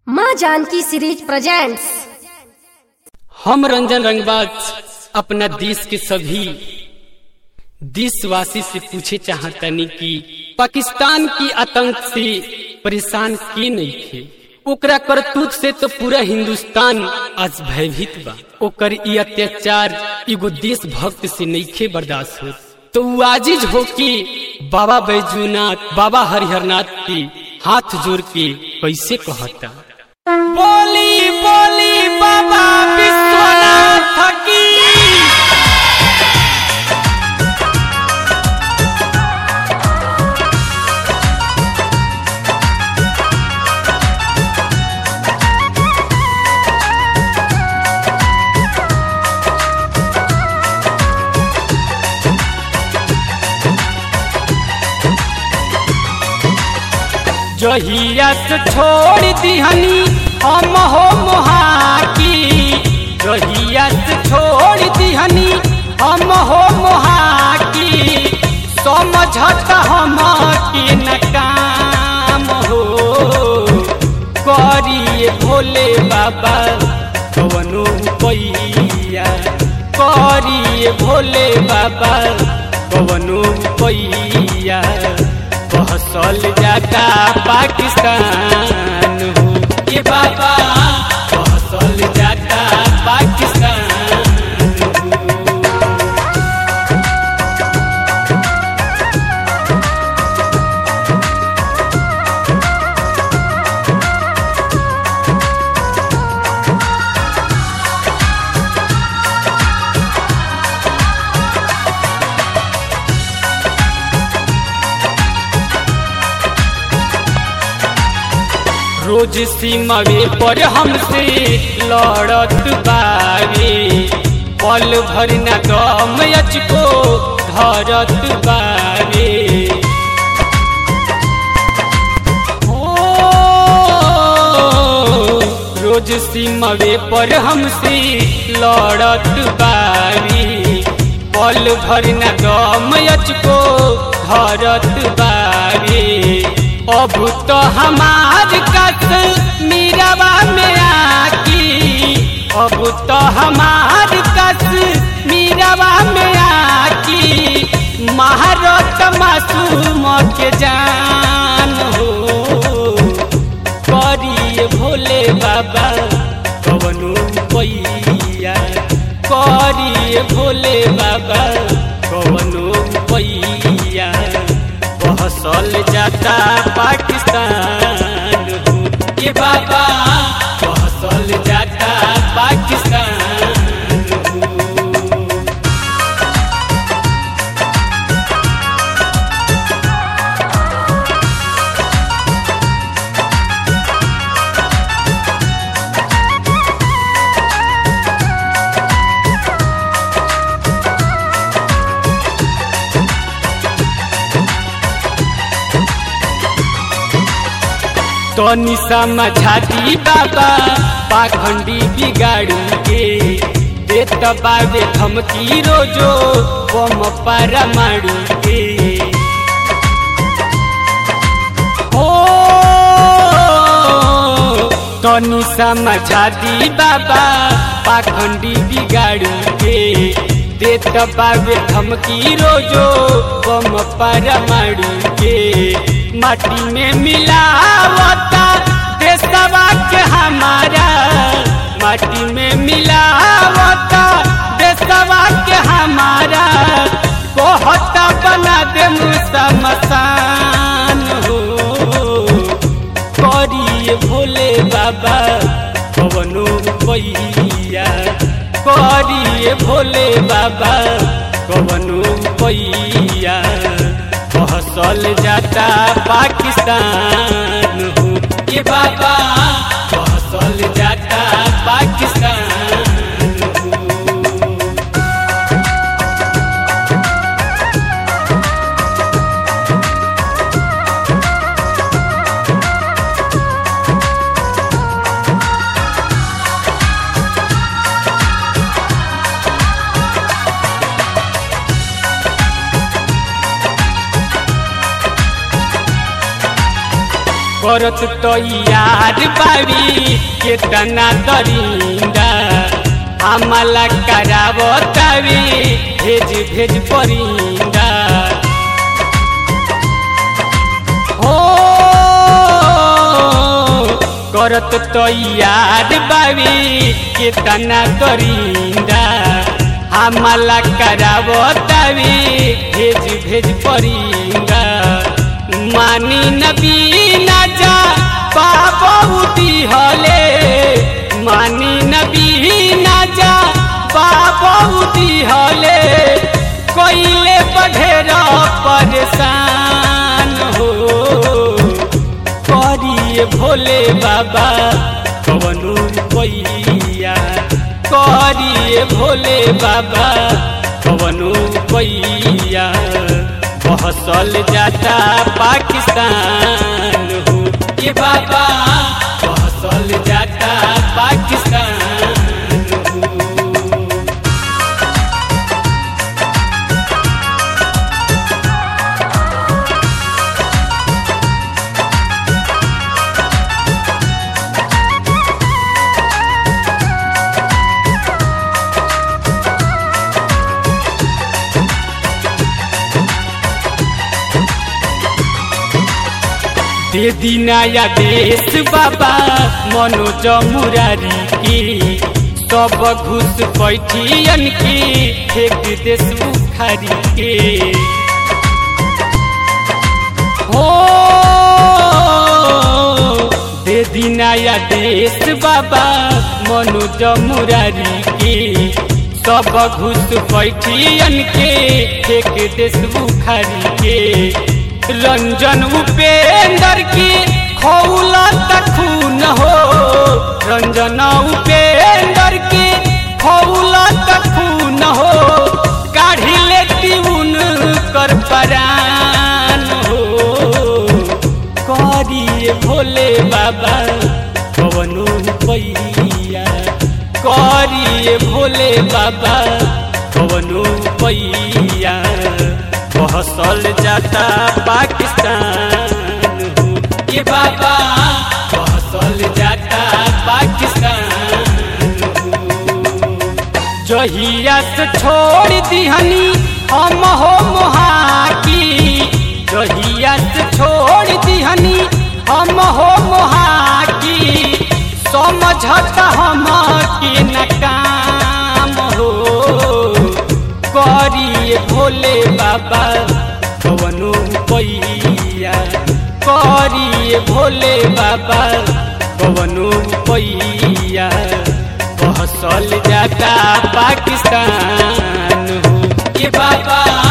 माँ Janaki series presents हम रंजन रंगबाज अपना देश के सभी देशवासी से पूछे चाहतनी कि पाकिस्तान की आतंक से परेशान के नहीं थे ओकरा करतूत से तो पूरा हिंदुस्तान आज भयभीत बा ओकर ई अत्याचार एगो देशभक्त से नईखे बर्दाश्त हो तो उ आजिज हो के बाबा बैजूनाथ बाबा हरिहरनाथ के हाथ जोड़ के कैसे कहता बोली बोली बाबा विश्वनाथ की जहिया से छोड़ दिहनी हम हो मोहाकी जहिया से छोड़ दिहनी हम हो मोहाकी समझत हम के न काम हो करिए भोले बाबा कवनो पैया करिए भोले बाबा कवनो पैया बहसल जाता पाकिस्तान हो ये बाबा बहसल जाता पाकिस्तान हो रोज सीमावे पर हमसे लड़त बावे पल भर न दम अचको धरत बावे हो रोज सीमावे पर हमसे लड़त बावे पल भर न दम अचको धरत बावे अब तो हमार कस मीरवा में आकी अब तो हमार कस मीरवा में आकी महारत मासूम के जान हो करिए भोले बाबा कवनो पैया करिए भोले बाबा कवनो पैया बहसल जाता पाकिस्तान हो ये बाबा बहसल जाता पाकिस्तान हो तनी समझाती बाबा पाखंडी बिगाड़ू के देत बाबे धमकी रोजो बम पारा मारू के हो तनी समझाती बाबा पाखंडी बिगाड़ू के देत बाबे धमकी रोजो बम पारा मारू के माटी में मिलावता देशवा के हमारा माटी में मिलावता देशवा के हमारा कहता बना दे मुसमसान हो करिए भोले बाबा कवनो पैया करिए भोले बाबा कवनो पैया बहसल जाता पाकिस्तान हो ये बाबा बहसल जाता पाकिस्तान हो करत तो यार बाबी केतना दरिंदा हमला करावतावी भेज भेज परिंदा हो करत तो यार बाबी केतना दरिंदा हमला करावतावी भेज भेज परिंदा मानी नबी ना जा बाबूती हले मानी नबी ना जा बाबूती हले कोइले बढ़ेर परेशान हो करिए भोले बाबा कवनु पैया करिए भोले बाबा कवनु पैया बहसल जाता पाकिस्तान हो ये बाबा बहसल जाता पाकिस्तान हो दे दिनाया देश बाबा मनोज मुरारी की सब घुस पैठियन की फेंक देश उखारी के हो दे दिनाया देश बाबा मनोज मुरारी की सब घुस पैठियन के फेंक देश उखारी के रंजन उपेंद्र की खौला खून हो रंजन उपेंद्र की खौला खून हो काढ़ी लेती उन कर परान हो करिए भोले बाबा कवनो पैया करिए भोले बाबा कवनो पैया बहसल जाता पाकिस्तान हो ये बाबा बहसल जाता पाकिस्तान हो जहिया से छोड़ दिहनी हम हो मोहाकी जहिया से छोड़ दिहनी हम हो मोहाकी समझत हम के नकाम हो करिए भोले बाबा कवनो पैया करिए भोले बाबा कवनो पैया बहसल जाता पाकिस्तान हो ये बाबा